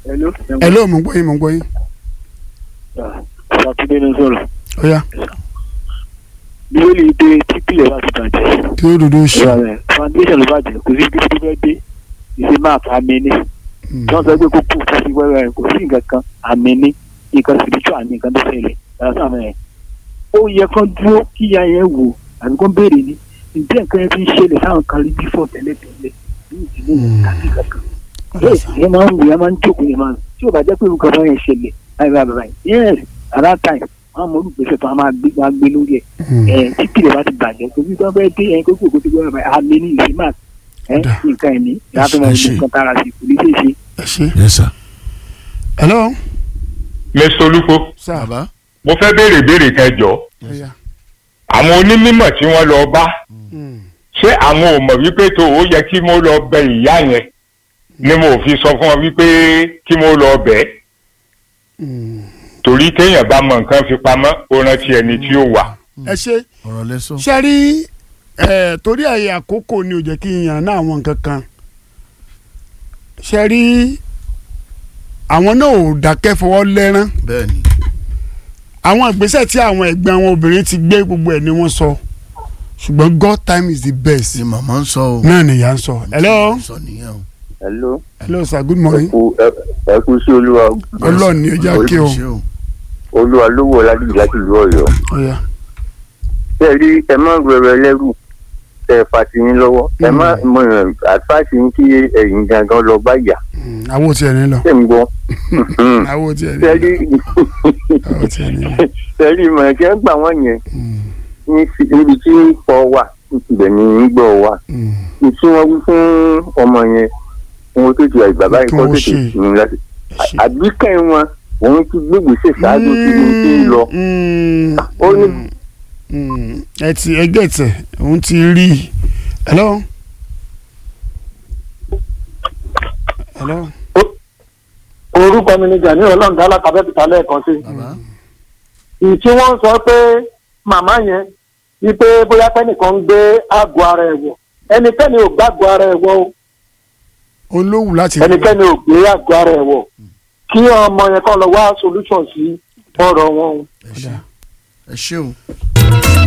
Hello. ẹ ló mọ̀ ń gbọ́ yín mọ̀ ń gbọ́ yín Sátidé ní sọ̀rọ̀. ó yá Bíbélì dé típìlẹ̀ bá ti bàjẹ́. kí ó dòdò ṣe Ìwà rẹ̀ foundation ló bàjẹ́ kò sí ibi tó fẹ́ dé. Ìṣe máa fa àmì ní. Tí wọ́n sọ pé kó kú fún sí wẹ́wẹ́ rẹ̀ kò sí nǹkan kan àmì ní. Nǹkan spiritual ní nǹkan tó ṣẹlẹ̀. Yàrá sáà mẹ́rin. Ó yẹ kán dúró kí ìyá yẹn wò àbí kán béèrè ní. Ǹjẹ́ nǹkan yẹn fi ń ṣẹlẹ̀ sáwọn kan rí bífọ̀ tẹ́lẹ̀tẹ́lẹ̀ ní ìdílé tàbí kankan. Ẹ máa ń wù ẹ máa ń jókòó yẹn máa ń tí ò bá jẹ́ pé nǹkan bá yẹn ṣẹlẹ̀ báyìí báyìí báyìí yes at that time wọn mọ olùgbèsè tó a máa gbé máa gbé lórí ẹ ẹ títí rẹ bá ti bàjẹ́ torí tó bẹ́ẹ̀ dé ẹyin kókó kókó tó bẹ́ẹ̀ àmì ní ìlú máa ẹ Ọ̀dà. nǹkan ẹ̀ ní láti máa ẹ gbé ṣe. nǹkan tára sí kò ní ṣe é ṣe. ẹ ṣe yes sir. hello mr olúkọ sir bàbá mo fẹ́ béèrè béèrè kẹjọ ó yá àwọn onímọ̀ tí wọ́n lọ bá Mm. ṣé àwọn ò mọ̀ wípé tó o yẹ kí mo lọ bẹ ìyá yẹn ni mo fi sọ fún ọ wípé kí mo lọ bẹ̀ ẹ́ Mm. torí téèyàn bá mọ nǹkan fi pamọ́ ó rántí ẹni tí ó wà. ẹ ṣe ọ̀rọ̀ lẹ́sọ̀. ṣe rí ẹ torí ẹ̀yẹ àkókò ni ò jẹ́ kí n yàn náà àwọn nǹkan kan ṣe rí àwọn náà ò dákẹ́ fọwọ́ lẹ́rán bẹ́ẹ̀ ni àwọn ìgbésẹ̀ tí àwọn ẹ̀gbẹ́ àwọn obìnrin ti gbé gbogbo ẹ̀ ni wọ́n sọ ṣùgbọ́n God time is the best ni màmá ń sọ o. náà nìyá ń sọ hello sọ nìyẹn o. hello hello sir good morning kú ẹ kú sí olúwa ọlọ́run ni ó jẹ́ kí o ṣe o. olúwa lówó ọládìjì láti ìlú Ọ̀yọ́ ó yá ṣe rí ẹ má rẹrẹ ẹlẹ́rù ẹ fàtí yín lọ́wọ́ ẹ má mọ àtúfàṣì yín kí ẹ̀yin gangan lọ bá yà Mm, àwo tiẹ̀ ní lọ ṣé ń gbọ́ àwo tiẹ̀ ní ṣe lọ rí àwo tiẹ̀ ní lọ ṣe rí ìmọ̀ ẹ̀kẹ́ ń gbà wọ́n yẹn Mm, ní fi- níbi tí ń pọ̀ wà ibẹ̀ ni ń gbọ́ wà mm. ní tí wọ́n wí fún ọmọ yẹn wọn tó ti àyè bàbá yìí Kí kọ́ wọ́n tètè ṣe. ní láti ṣe. àbíkẹ́ wọn òun ti gbégbèsè ṣáájú tí mo ti ń lọ Mm, ó ní mm, ẹ ti ẹgbẹ́ tẹ̀ òun ti rí i hello hello orúkọ mi ni gani ọlọ́ọ̀dá alákàbẹ́bìtà lẹ́ẹ̀kan sí. bàbá ìtí wọ́n sọ pé màmá yẹn wípé bóyá kẹ́nìkan ń gbé àgọ́ ara ẹ̀ wọ̀ ẹnikẹ́ni ò gbàgbọ́ ara ẹ̀ wọ̀ o olówù láti ẹnikẹ́ni ò gbé àgọ́ ara ẹ̀ wọ̀ kí ọmọ yẹn kọ́ lọ wá solution sí ọ̀rọ̀ wọn o. ẹ ṣe ẹ ṣe o.